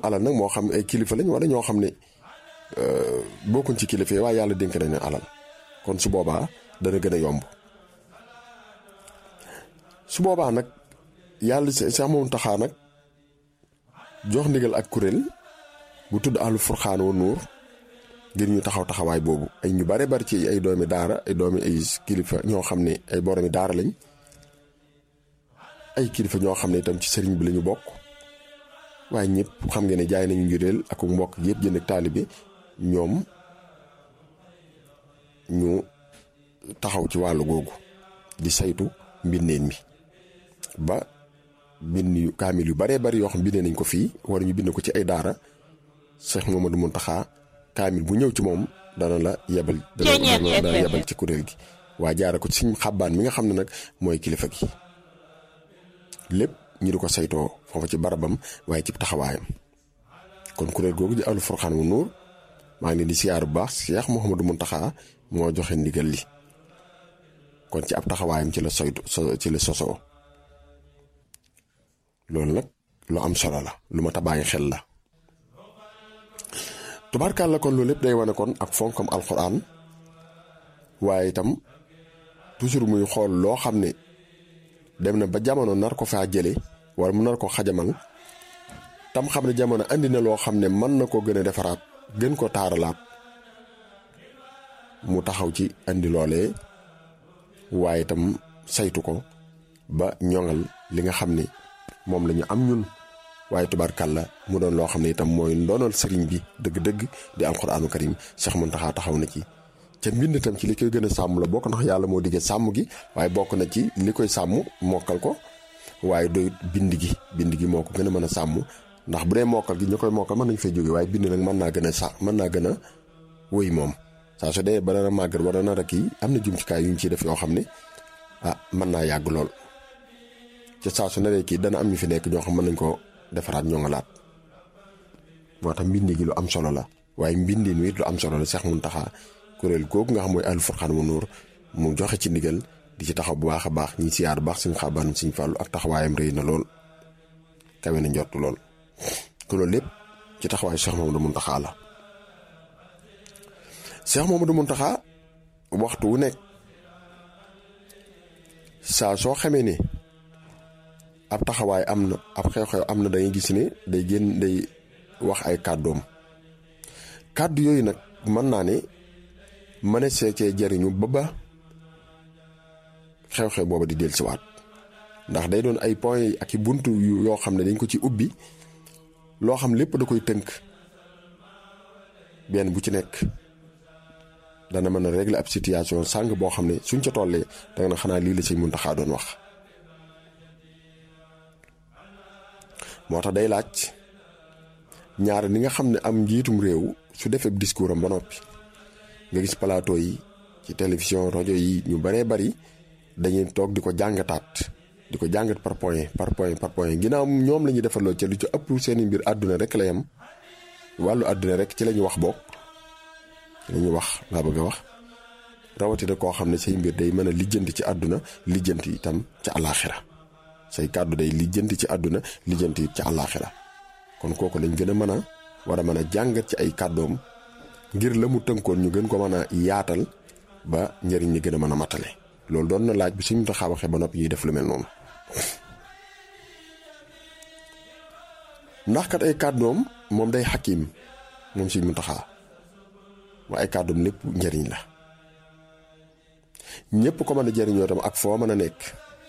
alal nag moo xam ay kilifa lañ wala ñoo xam ne bokkuñ ci kilifa yi waaye yàlla dénk nañ ne alal kon su boobaa dana gën a yomb su boobaa nag yàlla sax moom taxaa nag jox ndigal ak kuréel bu tudd àllu furxaan wa nuur ngir ñu taxaw taxawaay boobu ay ñu bare bari ci ay doomi daara ay doomi ay kilifa ñoo xam ne ay boromi daara lañ ay kilifa ñoo xam ne itam ci sëriñ bi lañu bokk waaye ñëpp xam nga ne jaay nañu njuréel ak mbokk yëpp jënd ak taalibe ñoom ñu taxaw ci wàllu googu di saytu mbindeen mi ba bind yu kaamil yu baree bari yoo xam bindee nañ ko fii wala ñu bind ko ci ay daara Cheikh Mamadou Mountakha kaamil bu ñëw ci moom dana la yebal dana dana yebal ci kuréel gi waa jaara ko ci suñ xabbaan mi nga xam ne nag mooy kilifa gi lépp ñu di ko saytoo foofa ci barabam waaye ci taxawaayam kon kuréel googu di ahlu furxaan wu nuur maa ngi leen di siyaar bu baax Cheikh Mouhamadou Mountakha moo joxe ndigal li kon ci ab taxawaayam ci la soytu ci la sosoo loolu nag lu am solo la lu ma ta bàyyi xel la tubaarkàlla kon loolu lépp day wane kon ak fonkam alxuraan waaye itam toujours muy xool loo xam ne dem na ba jamono nar ko faa jële wala mu nar ko xajamal tam xam ne jamono andi na loo xam ne mën na koo gën a defaraat gën ko taaralaat mu taxaw ci andi loolee waaye itam saytu ko ba ñoŋal li nga xam ne moom la ñu am ñun waaye tubaarkàlla mu doon loo xam ne itam mooy ndoonal sëriñ bi dëgg-dëgg di alxuraanu karim Cheikh Mountakha taxaw na ci ca mbind itam ci li koy gën a sàmm la bokk ndax yàlla moo diggee sàmm gi waaye bokk na ci li koy sàmm mokkal ko waaye doyut bind gi bind gi moo ko gën a mën a sàmm ndax bu dee mokkal gi ñu koy mokkal mën nañu fay jóge waaye bind nag mën naa gën a sa mën naa gën a wëy moom saa su dee ba dana màggat wala nar a kii am na jumtukaay yu ñu ciy def yoo xam ne ah mën naa yàgg lool ca saa su naree kii dana am ñu fi nekk ñoo xam mën nañ ko defaraat ñoo nga laat moo tax mbindi gi lu am solo la waaye mbindin wi lu am solo la Cheikh Mountakha kuréel googu nga xam mooy Ahlu Furqaan wa Nuur mu joxe ci ndigal di ci taxaw bu baax a baax ñi siyaar baax suñu xaabaan suñu fàllu ak taxawaayam rëy na lool kawe na njort lool te loolu lépp ci taxawaayu Cheikh Mamadou Mountakha la Cheikh Mamadou Mountakha waxtu wu nekk saa soo xamee ne ab taxawaay am na ab xew-xew am na da ngay gis ne day génn day wax ay kàddoom kàddu yooyu nag mën naa ne mën a see cee jariñu ba ba xew-xew booba di dellusiwaat ndax day doon ay point ak i buntu yoo xam ne dañ ko ci ubbi loo xam lépp da koy tënk benn bu ci nekk dana mën a régler ab situation sàng boo xam ne suñ ca tollee danga na xanaa lii la Sëñ Muntaxa doon wax moo tax day laaj ñaar ni nga xam ne am njiitum réew su defee discours am ba noppi nga gis plateau yi ci télévision rajo yi ñu baree bari dañuy toog di ko jàngataat di ko jàngat par point par point par point ginnaaw ñoom la ñuy defaloo ca lu ci ëpp seeni mbir àdduna rek la yam wàllu àdduna rek ci la ñu wax bokk la ñu wax laa bëgg a wax rawatina koo xam ne say mbir day mën a lijjanti ci àdduna lijjanti itam ca àllaaxira say kàddu day lijjanti ci àdduna lijjanti ci àllaaxira kon kooku lañ gën a mën a war a mën a jàngat ci ay kàddoom ngir la mu tënkoon ñu gën ko mën a yaatal ba njëriñ ñi gën a mën a matale loolu doon na laaj bi suñu taxaw waxee ba noppi ñuy def lu mel noonu ndax kat ay kàddoom moom day xakim moom suñu mu taxaa waaye ay kàddoom lépp njëriñ la ñëpp ko mën a jëriñoo tam ak foo mën a nekk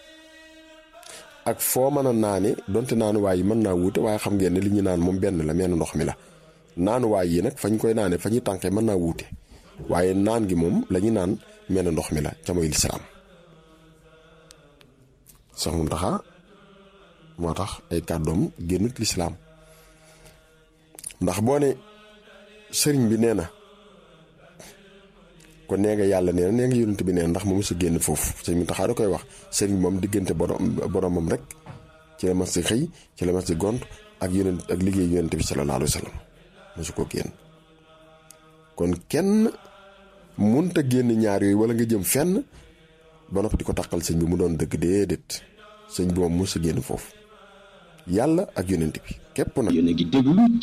ak foo mën a naane donte naanuwaay yi mën naa wuute waaye xam ngeen ne li ñu naan moom benn la menn ndox mi la naanuwaay yi nag fañ koy naane fa ñuy tànkee mën naa wuute waaye naan gi moom la ñu naan menn ndox mi la ca mooy lislaam sax mu taxa moo tax ay kàddoom génnut lislaam ndax boo ne sëriñ bi nee na kon nee nga yàlla nee na nee nga yonent bi nee na ndax moom su génn foofu sëriñ mu taxaa da koy wax sëriñ moom diggante borom boromam rek ci la mas di xëy ci la mas di gont ak yonent ak liggéey yonent bi sallallahu alayhi wa sallam mosu ko génn kon kenn munta génn ñaar yooyu wala nga jëm fenn ba noppi di ko taqal sëñ bi mu doon dëgg déedéet sëñ bi moom mosu génn foofu yàlla ak yonent bi képp nag yéen a ngi déglu